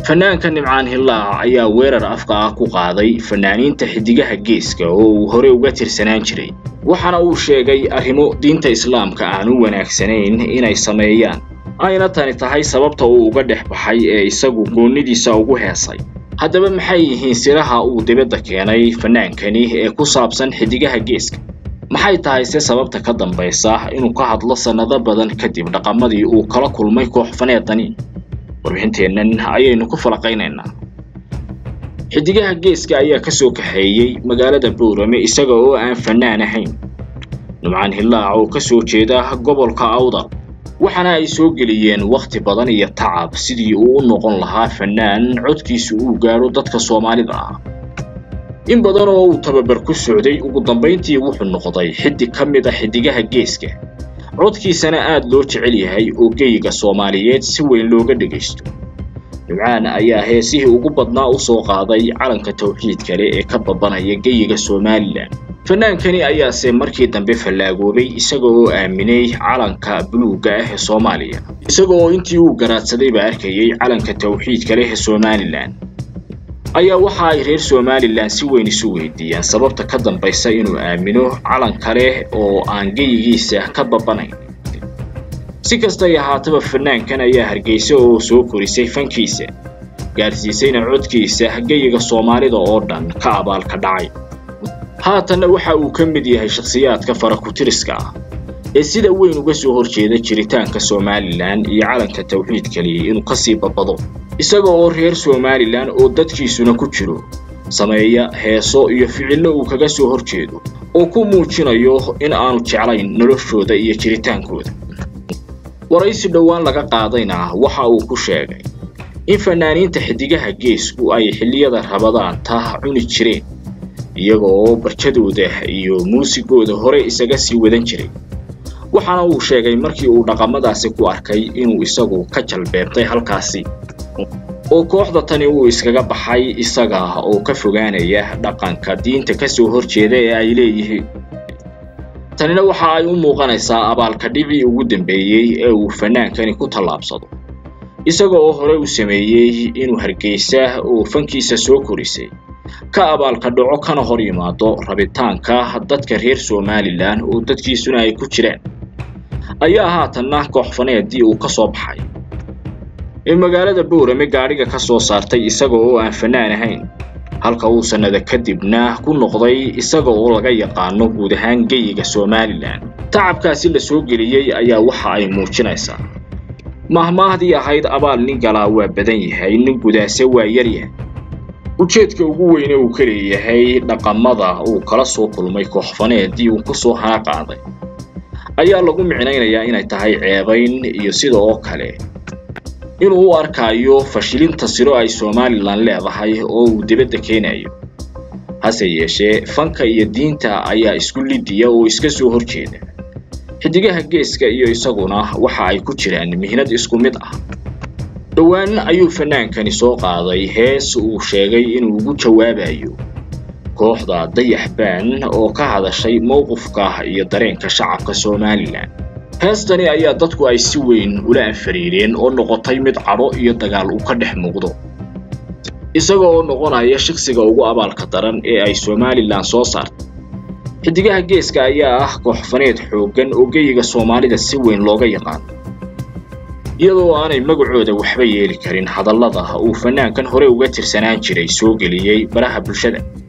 fanaanka nimcaan hillaac ayaa weerar afka ah ku qaaday fanaaniinta xiddigaha geeska oo uu hore uga tirsanaan jiray waxaana uu sheegay arrimo diinta islaamka aan u wanaagsanayn inay sameeyaan ayna tani tahay sababta uu uga dhex baxay ee isagu goonnidiisa ugu heesay haddaba maxay yihiin siraha uu dibadda keenay fanaankani ee ku saabsan xiddigaha geeska maxay tahay se sababta ka dambaysa inuu ka hadlo sannado badan kadib dhaqamadii uu kala kulmay koox faneedani warbixinteennan ayaynu ku falaqaynaynaa xiddigaha geeska ayaa ka soo kaxeeyey magaalada boorame isaga oo aan fannaan ahayn nimcaan hillaac oo ka soo jeeda gobolka awdal waxaana ay soo geliyeen wakhti badan iyo tacab sidii uu u noqon lahaa fannaan codkiisu uu gaadho dadka soomaalida ah in badan oo uu tababar ku socday ugu dambayntii wuxuu noqday xiddig ka mid a xiddigaha geeska codkiisana aad loo jecel yahay oo geyiga soomaaliyeed si weyn looga dhegaysto nimcaan ayaa heesihii ugu badnaa u soo qaaday calanka tawxiid kale ee ka babanaya geyiga somalilan fanaankani ayaase markii dambe fallaagoobay isaga oo aaminay calanka buluugga ah ee soomaaliya isaga oo intii uu garaadsadayba arkayay calanka tawxiid kale ee somalilan ayaa waxa ay reer somalilan si weyn isu weydiiyaan sababta ka dambaysa inuu aamino calan kale oo aan geyigiisa ka babanayn si kastay ahaataba fanaankan ayaa hargeysa oo soo korisay fankiisa gaadhsiisayna codkiisa geyiga soomaalida oo dhan ka abaalka dhacay haatanna waxa uu ka mid yahay shakhsiyaadka farakutiriska ah ee sida weyn uga soo horjeeda jiritaanka somalilan iyo calanka tawxiid kaliya inuu kasii babado isaga oo reer somalilan oo dadkiisuna ku jiro sameeya heeso iyo ficillo uu kaga soo horjeedo oo ku muujinayo in aanu jeclayn noloshooda iyo jiritaankooda waraysi dhowaan laga qaadayna waxa uu ku sheegay in fanaaniinta xiddigaha geesku ay xilliyada rabadaanta cuni jireen iyaga oo barjadooda iyo muusigooda hore isaga sii wadan jiray waxaana uu sheegay markii uu dhaqamadaasi ku arkay inuu isagu ka jalbeebtay halkaasi oo kooxda tani uu iskaga baxay isaga oo ka fogaanaya dhaqanka diinta ka soo horjeeda ee ay leeyihiin tanina waxa ay u muuqanaysaa abaalka dhibii ugu dambeeyey ee uu fanaankani ku tallaabsado isaga oo hore u sameeyey inuu hargeysa oo fankiisa soo korisay ka abaalka dhaco kana hor yimaado rabitaanka dadka reer somalilan oo dadkiisuna ay ku jiraan ayaa haatanna koox faneedii uu ka soo baxay ee magaalada boorame gaadhiga ka soo saartay isaga oo aan fannaan ahayn halka uu sannada kadibna ku noqday isaga oo laga yaqaano guud ahaan geyiga somalilan tacabkaasi la soo geliyey ayaa waxa ay muujinaysaa mahmaahdii ahayd abaal nin galaa waa badan yahay nin gudaase waa yaryahay ujeedka ugu weyne uu ka leeyahay dhaqamada uu kala soo kulmay kooxfaneedii uu ku soo hana qaaday ayaa lagu micnaynayaa inay tahay ceebayn iyo sida oo kale inuu u arkaayo fashilinta siro ay somalilan leedahay oo uu dibadda keenayo hase yeeshee fanka iyo diinta ayaa isku lidiya oo iska soo horjeeda xiddigaha geeska iyo isaguna waxa ay ku jiraan mihnad isku mid ah dhowaan ayuu fanaankani soo qaaday hees uu sheegay inuu ugu jawaabayo kooxda dayaxbaan oo ka hadashay mowqifka iyo dareenka shacabka somalilan heestani ayaa dadku ay si weyn ula anfariireen oo noqotay mid cadho iyo dagaal uu ka dhex muuqdo isaga oo noqonaya shakhsiga ugu abaalka daran ee ay somalilan soo saartay xiddigaha geeska ayaa ah kooxfaneed xooggan oo geyiga soomaalida si weyn looga yaqaano iyadoo aanay magacooda waxba yeeli karin hadallada uu fanaankan hore uga tirsanaan jiray soo geliyey baraha bulshada